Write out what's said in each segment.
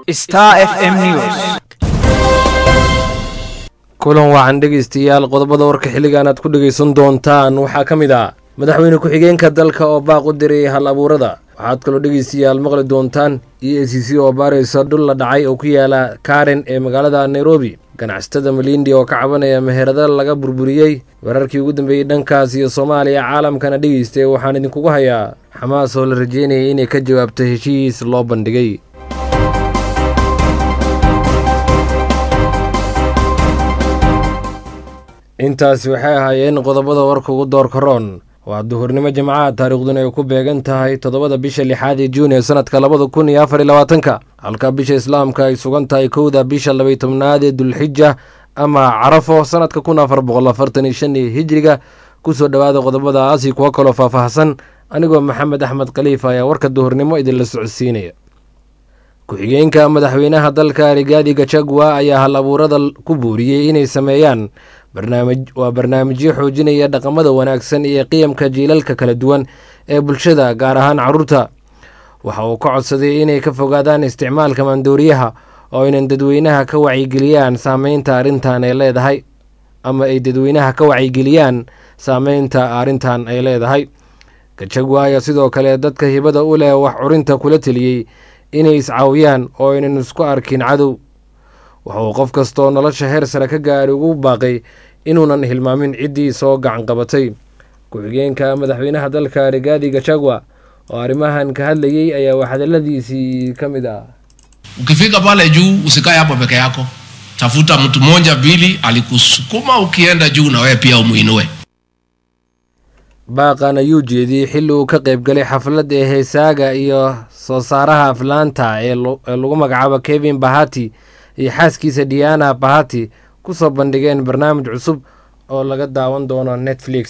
Star FM News. kulan wacan dhegaystayaal qodobada warka xilligan aad ku dhegaysan doontaan waxaa ka mid ah madaxweyne ku-xigeenka dalka oo baaq u diray hal abuurada waxaad kaloo dhegaystayaal maqli doontaan e a c c oo baaraysa dhul la dhacay oo ku yaala karen ee magaalada nairobi ganacsatada malindi oo ka cabanaya meherada laga burburiyey wararkii ugu dambeeyey dhankaas iyo soomaaliya caalamkana dhegaystay waxaan idinkugu hayaa xamaas oo la rajeynayay inay ka jawaabto heshiis loo bandhigay intaasi waxay ahaayeen qodobada warka ugu doorka roon waa duhurnimo jimcaha taariikhduna ay ku beegan tahay toddobada bisha lixaad ee juun ee sanadka labada kun iyo afar iyo labaatanka halka bisha islaamka ay sugan tahay kowda bisha labay tobnaad ee dulxija ama carafo sanadka kun afar boqol afartan iyo shan iyo hijriga kusoo dhowaada qodobadaasi kuwo kaloo faahfaahsan anigoo maxamed axmed khaliifa ayaa warka duhurnimo idinla socodsiinaya ku-xigeenka madaxweynaha dalka rigaadi gachagua ayaa hal abuurada ku buuriyey inay sameeyaan barnaamij waa barnaamijyo xoojinaya dhaqamada wanaagsan iyo qiyamka jiilalka kala duwan ee bulshada gaar ahaan carruurta waxa uu ka codsaday inay ka fogaadaan isticmaalka maandooriyaha oo aynan dadweynaha ka wacyigeliyaan saameynta arrintan ay leedahay ama ay dadweynaha ka wacyigeliyaan saameynta arrintan ay leedahay gachagua ayaa sidoo kale dadka hibada u leh wax curinta kula teliyey inay iscaawiyaan oo aynan isku arkin cadow waxa uu qof kastaoo nolosha heer sare ka gaari ugu baaqay inuunan hilmaamin ciddii soo gacan qabatay ku-xigeenka madaxweynaha dalka rigaadi gachagua oo arrimahan ka hadlayey ayaa waxhadaladiisii ka mid ah ukifika pale juu usikae hapo peke yako tafuta mtu mmoja mbili alikusukuma ukienda juu na wewe pia umuinue baaqan ayuu jeediyey xilli uu ka qayb galay xaflad ee heesaaga iyo soo saaraha aflaanta ee lagu magacaabo kevin bahati iyo xaaskiisa diana bahati kusoo bandhigeen barnaamij cusub oo laga daawan doono netflix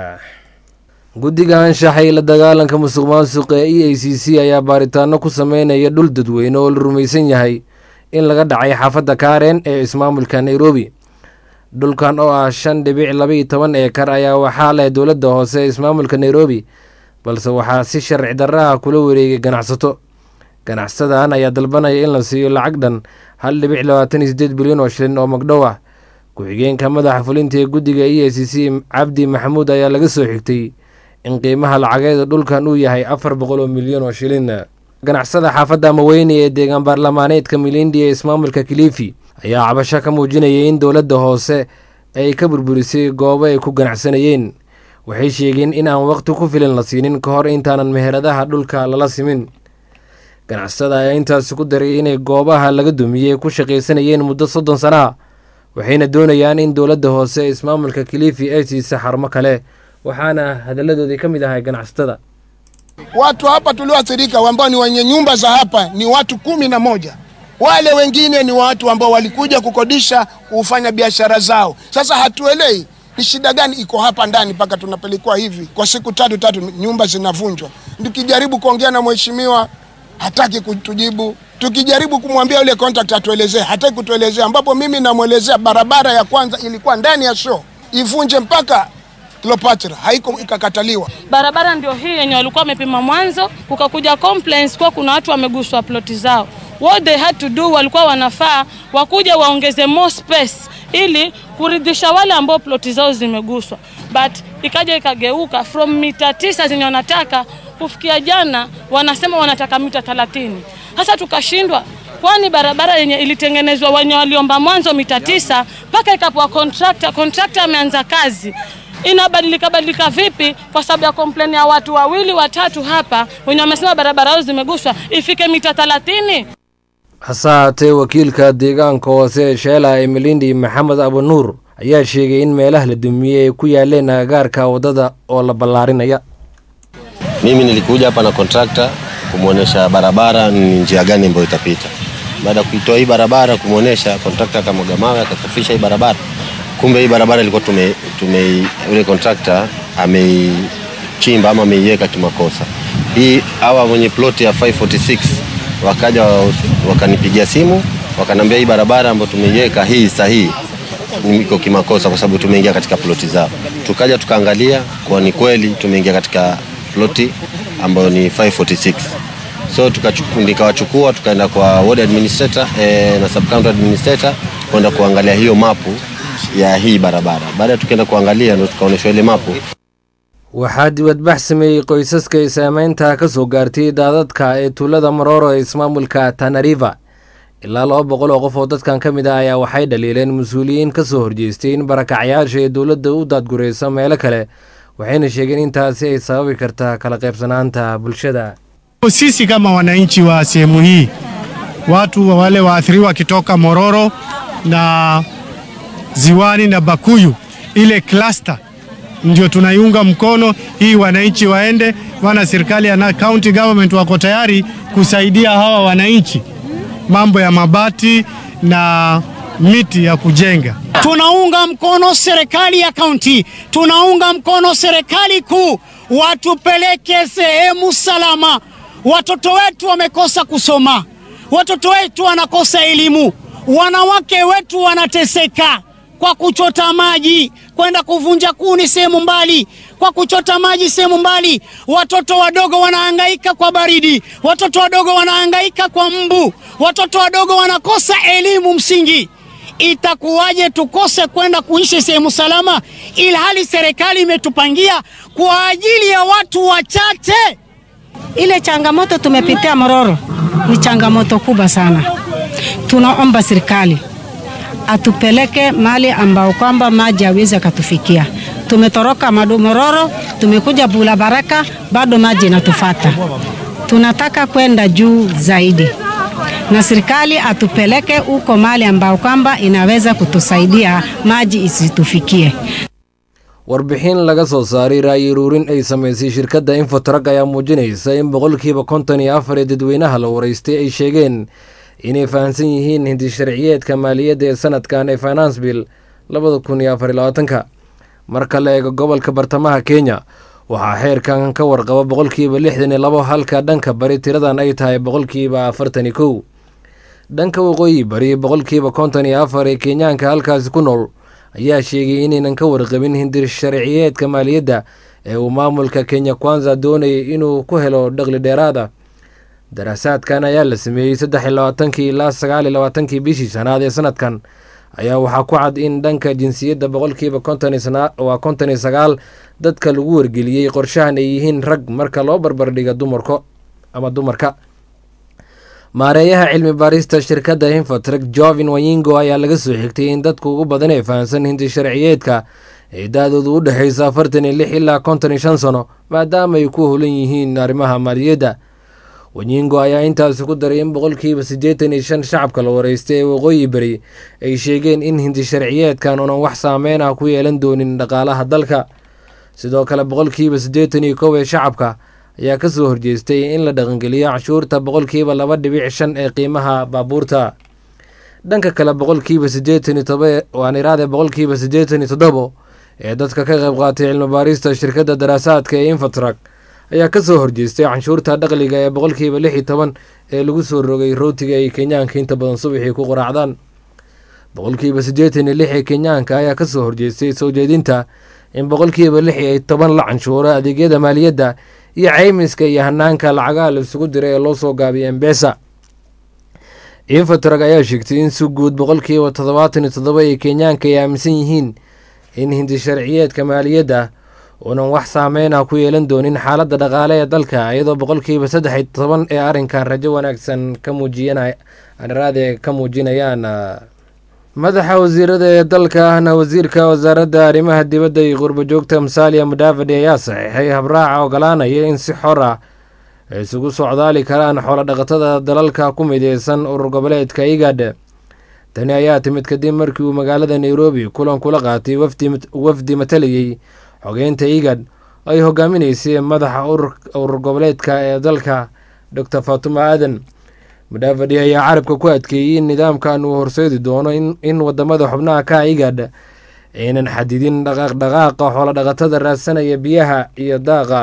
guddiga anshaxay la dagaalanka musuq maasuqa ee e a c c ayaa baaritaano ku sameynaya dhul dadweyne oo la rumaysan yahay in laga dhacay xaafadda karen ee ismaamulka nairobi dhulkan oo ah shan dhibic labaiyo toban eekar ayaa waxaa leh dowladda hoose ee ismaamulka nairobi balse waxaa si sharci darraha kula wareegay ganacsato ganacsadan ayaa dalbanaya in la siiyo lacag dhan hal dhibic labaatan iyo sideed bilyan oo shilin oo magdhow ah ku-xigeenka madaxa fulinta ee guddiga e a c c cabdi maxamuud ayaa laga soo xigtay in qiimaha lacageeda dhulkan uu yahay afar boqol oo milyan oo shilin ganacsada xaafadda maweyne ee deegaan baarlamaaneedka milindi ee ismaamulka kilifi ayaa cabasho ka muujinayay in dowladda hoose ay ka burburisay goobo ay ku ganacsanayeen waxay sheegeen in aan waqti ku filan la siinin ka hor intaanan meheradaha dhulka lala simin ganacsada ayaa intaasi ku daray inay goobaha laga dumiyey ku shaqaysanayeen muddo soddon sana waxayna doonayaan in dowladda hoose ee ismaamulka kilifi ay siisa xarumo kale waxaana hadalladoodii ka mid ahay ganacsatada Watu hapa tulioathirika ambao ni wenye nyumba za hapa ni watu kumi na moja. Wale wengine ni watu ambao walikuja kukodisha kufanya biashara zao. Sasa hatuelewi ni shida gani iko hapa ndani mpaka tunapelekwa hivi kwa siku tatu tatu, nyumba zinavunjwa. Tukijaribu kuongea na mheshimiwa hataki kutujibu. Tukijaribu kumwambia yule contract atuelezee, hataki kutuelezea, ambapo mimi namwelezea barabara ya kwanza ilikuwa ndani ya show ivunje mpaka Cleopatra haiko ikakataliwa. Barabara ndio hii yenye walikuwa wamepima mwanzo, kukakuja complaints kwa kuna watu wameguswa ploti zao. What they had to do, walikuwa wanafaa wakuja waongeze more space ili kuridhisha wale ambao ploti zao zimeguswa, but ikaja ikageuka from mita tisa zenye wanataka kufikia jana, wanasema wanataka mita thelathini. Sasa tukashindwa kwani barabara yenye ilitengenezwa wenye waliomba mwanzo mita tisa mpaka ikapewa contractor, contractor ameanza kazi inabadilika badilika vipi kwa sababu ya kompleni ya watu wawili watatu hapa wenye wamesema barabara yao zimeguswa ifike mita thelathini. hase haatee wakiilka deegaanka hoose ee sheela ee milindi maxamed abunuur ayaa sheegay in meelaha la dumiyey ay ku yaaleen agagaarka waddada oo la ballaarinaya Mimi nilikuja hapa na kontrakta kumwonyesha barabara ni njia gani ambayo itapita. Baada ya kuitoa hii barabara kumwonyesha, kontrakta akamwaga mawe akasafisha hii barabara. Kumbe hii barabara ilikuwa tume, tume yule kontrakta ameichimba ama ameiweka kimakosa. Hii hawa mwenye ploti ya 546 wakaja wakanipigia simu wakanambia hii barabara ambayo tumeiweka hii sahihi iko kimakosa kwa sababu tumeingia katika ploti zao. Tukaja tukaangalia kwa ni kweli tumeingia katika ploti ambayo ni 546. so tukachuku- nikawachukua tukaenda kwa ward administrator eh, na sub county administrator kwenda kuangalia hiyo mapu ya hii barabara. Baada ya tukaenda kuangalia ndo tukaonyeshwa ile mapu waxaa dibadbax sameeyey qoysaska ay saameynta ka soo gaartay daadadka ee tuulada maroro ee ismaamulka tanariva ilaa laba boqol oo qof oo dadkan ka mid ah ayaa waxay dhaliileen mas-uuliyiin ka soo horjeestay in barakacyaasha ee dowladda u daadgurayso meelo kale waxayna sheegeen intaasi ay sababi karta kala qaybsanaanta bulshada Sisi kama wananchi wa sehemu hii, watu wale waathiriwa wakitoka Mororo na Ziwani na Bakuyu, ile cluster ndio tunaiunga mkono hii, wananchi waende, wana serikali na county government wako tayari kusaidia hawa wananchi mambo ya mabati na miti ya kujenga. Tunaunga mkono serikali ya kaunti, tunaunga mkono serikali kuu, watupeleke sehemu salama. Watoto wetu wamekosa kusoma, watoto wetu wanakosa elimu, wanawake wetu wanateseka kwa kuchota maji, kwenda kuvunja kuni sehemu mbali, kwa kuchota maji sehemu mbali. Watoto wadogo wanahangaika kwa baridi, watoto wadogo wanahangaika kwa mbu, watoto wadogo wanakosa elimu msingi. Itakuwaje tukose kwenda kuishi sehemu salama, ilhali serikali imetupangia kwa ajili ya watu wachache? Ile changamoto tumepitia Mororo ni changamoto kubwa sana. Tunaomba serikali atupeleke mahali ambao kwamba maji hawezi akatufikia. Tumetoroka Madu Mororo, tumekuja Bula Baraka, bado maji inatufata. Tunataka kwenda juu zaidi, na serikali atupeleke huko mahali ambao kwamba inaweza kutusaidia maji isitufikie. warbixin laga soo saaray ra'yi uruurin ay samaysay shirkadda infotrag ayaa muujinaysa in boqolkiiba konton iyo afar ee dadweynaha la waraystay ay sheegeen inay fahamsan yihiin hindi sharciyeedka maaliyadda ee sanadkan ee finance bill labada kun iyo afar iyo labaatanka marka la eego gobolka bartamaha kenya waxaa xeerkan ka warqaba boqolkiiba lixdan iyo labo halka dhanka bari tiradan ay tahay boqolkiiba afartan iyo kow dhanka waqooyi bari boqolkiiba konton iyo afar ee kenyaanka halkaasi ku nool ayaa sheegay inaynan ka warqabin hindir sharciyeedka maaliyadda ee uu maamulka kenya kwanza doonayay inuu ku helo dhaqli dheeraada daraasaadkan ayaa la sameeyey saddex iyo labaatankii ilaa sagaal iyo labaatankii bishii shanaad ee sanadkan ayaa waxaa ku cad in dhanka jinsiyadda boqolkiiba konton iyo sana- waa konton iyo sagaal dadka lagu wargeliyey qorshahan ay yihiin rag marka loo barbardhiga dumarko ama dumarka maareeyaha cilmi baarista shirkadda infotrek jovin wayingo ayaa laga soo xigtay in dadka ugu badan ee fahamsan hindi sharciyeedka ee da-doodu u dhexaysa afartan iyo lix ilaa konton iyo shan sano maadaama ay ku holan yihiin arrimaha maaliyadda wanyingo ayaa intaasi ku daray in boqolkiiba siddeetan iyo shan shacabka la wareystay ee waqooyi beri ay sheegeen in hindi sharciyeedkan unan wax saameyn ah ku yeelan doonin dhaqaalaha dalka sidoo kale boqolkiiba siddeetan iyo kow ee shacabka ayaa ka soo horjeestay in la dhaqangeliyo canshuurta boqolkiiba laba dhibic shan ee qiimaha baabuurta dhanka kale boqolkiiba siddeetan iyo toba waan iraade boqolkiiba siddeetan iyo toddobo ee dadka ka qayb qaatay cilmi baarista shirkadda daraasaadka ee infotrak ayaa ka soo horjeestay canshuurta dhaqliga ee boqolkiiba lix iyo toban ee lagu soo rogay rootiga ay kenyaanka inta badan subaxii ku quraacdaan boqolkiiba siddeetan iyo lix ee kenyaanka ayaa ka soo horjeestay soo jeedinta in boqolkiiba lix iyo toban la canshuuro adeegyada maaliyadda iyo caymiska iyo hanaanka lacagaha la isugu diray ee loo soo gaabiyay embesa infotrag ayaa sheegtay in si guud boqolkiiba toddobaatan iyo toddoba ee kenyaanka ay aaminsan yihiin in hindi sharciyeedka maaliyadda uunan wax saameyn ah ku yeelan doonin xaaladda dhaqaale ee dalka iyadoo boqolkiiba saddex iyo toban ee arrinkan rajo wanaagsan ka muujiyana aniraade ka muujinayaan madaxa wasiirada ee dalka ahna wasiirka wasaaradda arrimaha dibadda iyo qurbajoogta musalia mudavadi ayaa saxiixay habraaca ogolaanaya in si xor ah ay isugu socdaali karaan xoolodhaqatada dalalka ku mideysan urur goboleedka igad tani ayaa timid kadib markii uu magaalada nairobi kulan kula qaatay wafdi matalayay xogeynta igad ay hogaaminaysay madaxa urur goboleedka ee dalka dor fatuma aadan mudavadi ayaa carabka ku adkeeyey in nidaamkan uu horseedi doono in wadamada xubnaha ka igad aynan xadidin dhaqaaqdhaqaaqa xoolodhaqatada raadsanaya biyaha iyo daaqa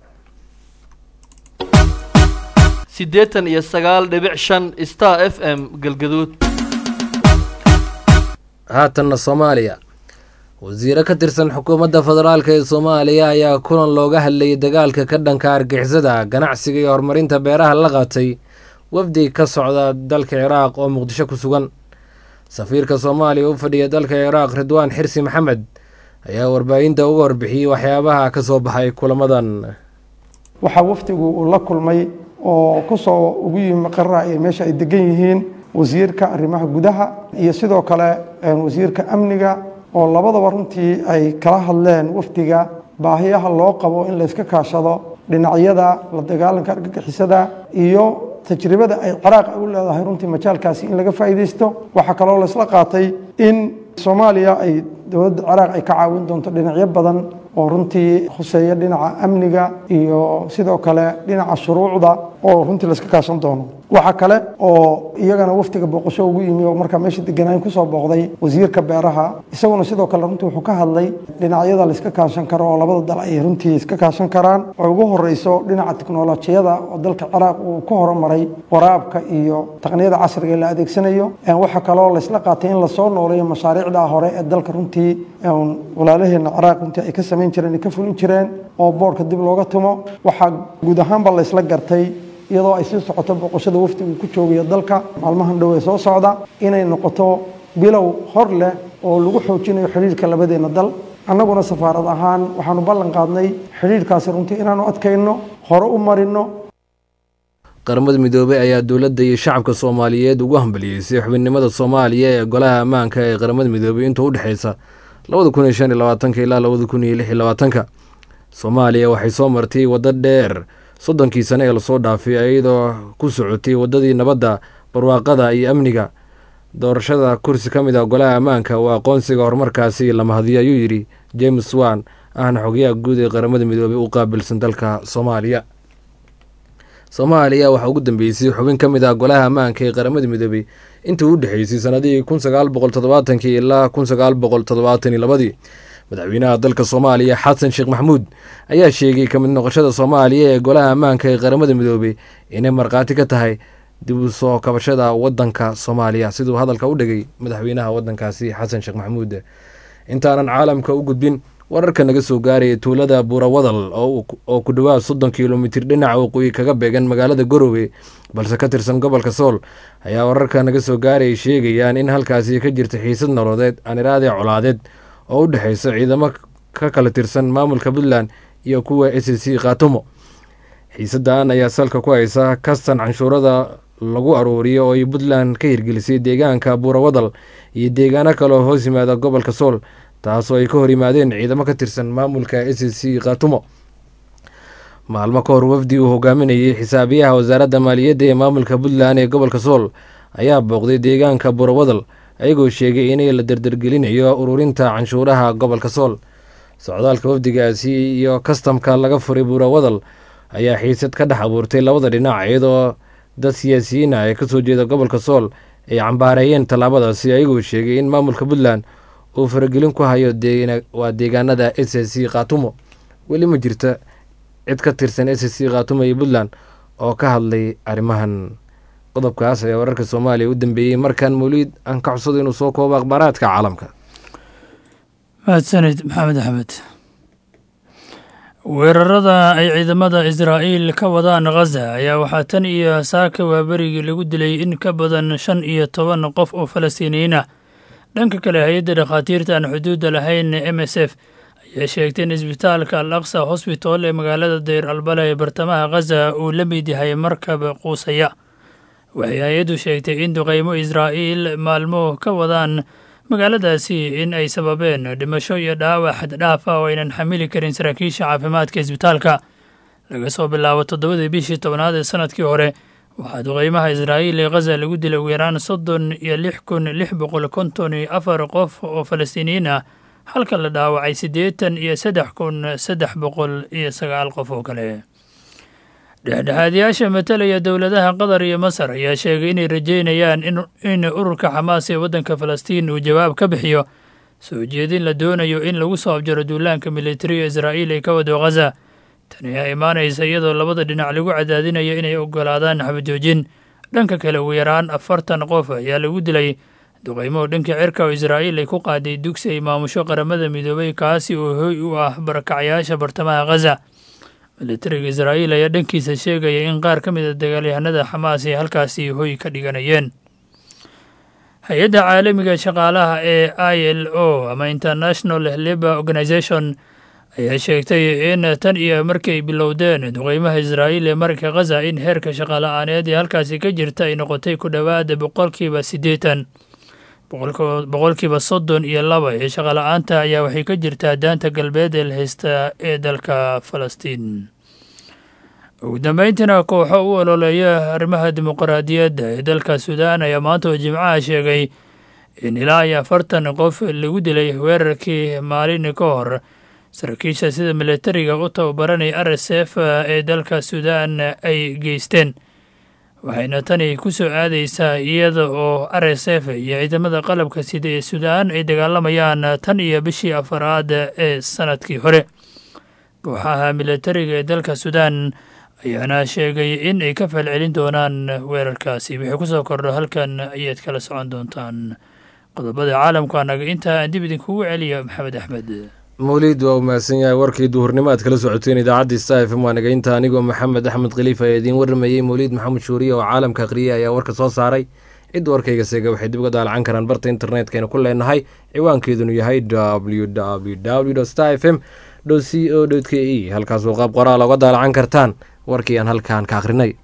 siddeetan iyo sagaal dhibic shan star f m galgaduud haatanna soomaaliya wasiiro ka tirsan xukuumadda federaalk ee soomaaliya ayaa kulan looga hadlayay dagaalka ka dhanka argixisada ganacsiga iyo horumarinta beeraha la qaatay wafdi ka socda dalka ciraaq oo muqdisho ku sugan safiirka soomaaliya u fadhiya dalka ciraaq ridwaan xirsi maxamed ayaa warbaahinta uga warbixiyey waxyaabaha ka soo baxay kulamadan waxaa wafdigu uu la kulmay oo kusoo ugu yimi qarra ee meesha ay degan yihiin wasiirka arrimaha gudaha iyo sidoo kale wasiirka amniga oo labadaba runtii ay kala hadleen wafdiga baahiyaha loo qabo in layska kaashado dhinacyada la dagaalanka argagixisada iyo tajribada ay ciraaq u leedahay runtii majaalkaasi in laga faa'iidaysto waxaa kaloo laysla qaatay in soomaaliya ay dowladda ciraaq ay ka caawin doonto dhinacyo badan oo runtii khuseeya dhinaca amniga iyo sidoo kale dhinaca shuruucda oo runtii layska kaashan doono waxaa kale oo iyagana waftiga booqasho ugu yimi oo markaa meesha deganaayn kusoo booqday wasiirka beeraha isaguna sidoo kale runtii wuxuu ka hadlay dhinacyada layska kaashan karo oo labada dal ay runtii iska kaashan karaan oo ugu horeyso dhinaca tiknolojiyada oo dalka ciraaq uu ku horumaray waraabka iyo taqniyada casriga la adeegsanayo waxaa kaloo laysla qaatay in lasoo nooleeyo mashaariicda hore ee dalka runtii walaalaheena ciraaq runtii ay ka samayn jireen ay ka fulin jireen oo boorka dib looga tumo waxaa guud ahaanba laysla gartay iyadoo ay sii socoto boqoshada wafdigu ku joogayo dalka maalmahan dhow ee soo socda inay noqoto bilow hor leh oo lagu xoojinayo xidhiirka labadeena dal annaguna safaarad ahaan waxaanu ballan qaadnay xidhiirkaasi runtii inaanu adkayno hore u marino qaramada midoobey ayaa dowladda iyo shacabka soomaaliyeed ugu hambaliyeysay xubinimada soomaaliya ee golaha ammaanka ee qaramada midoobey inta u dhexeysa labada kun iyo shan iyo labaatanka ilaa labada kun iyo lix iyo labaatanka soomaaliya waxay soo martay waddo dheer soddonkii sane ee lasoo dhaafay iyadoo ku socotay waddadii nabadda barwaaqada iyo amniga doorashada kursi ka mid ah golaha ammaanka oo aqoonsiga horumarkaasi la mahadiyo ayuu yidhi james wan ahna xogayaha guud ee qaramada midoobey u qaabilsan dalka soomaaliya soomaaliya waxaa ugu dambeysay xubin ka mid ah golaha ammaanka ee qaramada midoobey intii u dhexeysay sanadihii kun sagaal boqol toddobaatankii ilaa kun sagaal boqol toddobaatan iyo labadii madaxweynaha dalka soomaaliya xasan sheekh maxamuud ayaa sheegay ka mid noqoshada soomaaliya ee golaha ammaanka ee qaramada midoobey inay markhaati ka tahay dib u soo kabashada wadanka soomaaliya siduu hadalka u dhigay madaxweynaha wadankaasi xasan sheekh maxamuud intaanan caalamka u gudbin wararka naga soo gaaraya tuulada buurawadal oo ku dhowaad soddon kilomitir dhinaca waqooyi kaga beegan magaalada garowe balse ka tirsan gobolka sool ayaa wararka naga soo gaaraya sheegayaan in halkaasi ka jirta xiisad nololeed aniraade colaadeed oo u dhexeysa ciidamo ka kala tirsan maamulka puntland iyo kuwa s c khaatumo xiisadan ayaa salka ku haysa kastan canshuurada lagu aruuriyo oo ay puntland ka hirgelisay deegaanka buurawadal iyo deegaano kale oo hoos yimaada gobolka sool taasoo ay ka hor yimaadeen ciidamo ka tirsan maamulka s c khaatumo maalmo ka hor wafdi uu hogaaminayay xisaabiyaha wasaaradda maaliyadda ee maamulka puntland ee gobolka sool ayaa booqday deegaanka buurawadal ayagoo sheegay inay la dardargelinayo ururinta canshuuraha gobolka sool socdaalka wafdigaasi iyo kastamka laga furay buurawadal ayaa xiisad ka dhex abuurtay labada dhinac iyadoo dad siyaasiyiin ah ee kasoo jeeda gobolka sool ay cambaareeyeen tallaabadaasi ayagoo sheegay in maamulka puntland uu faragelin ku hayo waa deegaanada s c khaatumo weli ma jirta cid ka tirsan s c khaatumo iyo puntland oo ka hadlay arrimahan qodobkaas ayaa wararka soomaaliya u dambeeyey markan mawliid aan ka codsado inuu soo koobo akhbaaraadka caalamka mahadsanid maxamed axmed weerarada ay ciidamada israa'iil ka wadaan khaza ayaa waxaa tan iyo saaka waaberigii lagu dilay in ka badan shan iyo toban qof oo falastiiniyiin ah dhanka kale hay-adda dhakhaatiirta aan xuduudda lahayn m s f ayaa sheegtay in isbitaalka al aqsa hosbitol ee magaalada dayr albala ee bartamaha khaza uu la mid yahay markab quusaya waxay hay-addu sheegtay in duqeymo israa'iil maalmo ka wadaan magaaladaasi in ay sababeen dhimasho iyo dhaawac xaddhaaf ah oo aynan xamili karin saraakiisha caafimaadka isbitaalka laga soo bilaabo toddobadii bishii tobnaad ee sanadkii hore waxaa duqeymaha israa'iil ee khaza lagu dilay ugu yaraan soddon iyo lix kun lix boqol konton iyo afar qof oo falastiiniyiin ah halka la dhaawacay siddeetan iyo saddex kun saddex boqol iyo sagaal qof oo kale dhexdhexaadiyaasha matalaya dowladaha qatar iyo masar ayaa sheegay inay rajeynayaan in ururka xamaas ee waddanka falastiin uu jawaab ka bixiyo soo jeedin la doonayo in lagu soo abjaro duulaanka militariga israa'iil ee ka wado khaza tani ayaa imaanaysa iyadoo labada dhinac lagu cadaadinayo inay ogolaadaan xabajoojin dhanka kale ugu yaraan afartan qof ayaa lagu dilay duqeymo dhanka cirka oo israa'iil ay ku qaaday dugsi ay maamusho qaramada midoobay kaasi oo hoy u ah barakacyaasha bartamaha khaza militariga israa'iil ayaa dhankiisa sheegaya in qaar ka mid a dagaalyahanada xamaas ay halkaasi hoy ka dhiganayeen hay-adda caalamiga shaqaalaha ee i l o ama international labour organisation ayaa sheegtay in tan iyo markii ay bilowdeen duqeymaha israa'iil ee marinka khaza in heerka shaqala-aaneed ee halkaasi ka jirta ay noqotay ku dhowaada boqolkiiba siddeetan boqolkiiba soddon iyo laba ee shaqala-aanta ayaa waxay ka jirtaa daanta galbeed ee la haysta ee dalka falastiin ugu dambeyntiina kooxo u ololeeya arrimaha dimuqraadiyadda ee dalka suudaan ayaa maanta oo jimcaha sheegay in ilaa iyo afartan qof lagu dilay weerarkii maalin ka hor saraakiisha sida militariga u tababaranaya r s f ee dalka suudaan ay geysteen waxayna tani ku soo aadaysaa iyada oo r s f iyo ciidamada qalabka sida ee suudaan ay dagaalamayaan tan iyo bishii afaraad ee sanadkii hore kooxaha militariga ee dalka suudaan ayaana sheegay in ay ka falcelin doonaan weerarkaasi wixii ku soo kordho halkan ayaad kala socon doontaan qodobada caalamku anaga intaa aan dib idinkugu celiya maxamed axmed mawliid waa u mahadsan yahay warkii duhurnimo aad kala socoteen idaacaddii sta f m waa nagaynta anigoo maxamed axmed khaliif ayaa idiin warramayey mawliid maxamed shuuriye oo caalamka akhriyay ayaa warka soo saaray cidda warkayga seega waxay dib uga daalacan karaan barta internetkaynu ku leenahay ciwaankeedunu yahay w w w star f m c o k e halkaasoo qaab qoraal oga daalacan kartaan warkii aan halkaan ka akhrinay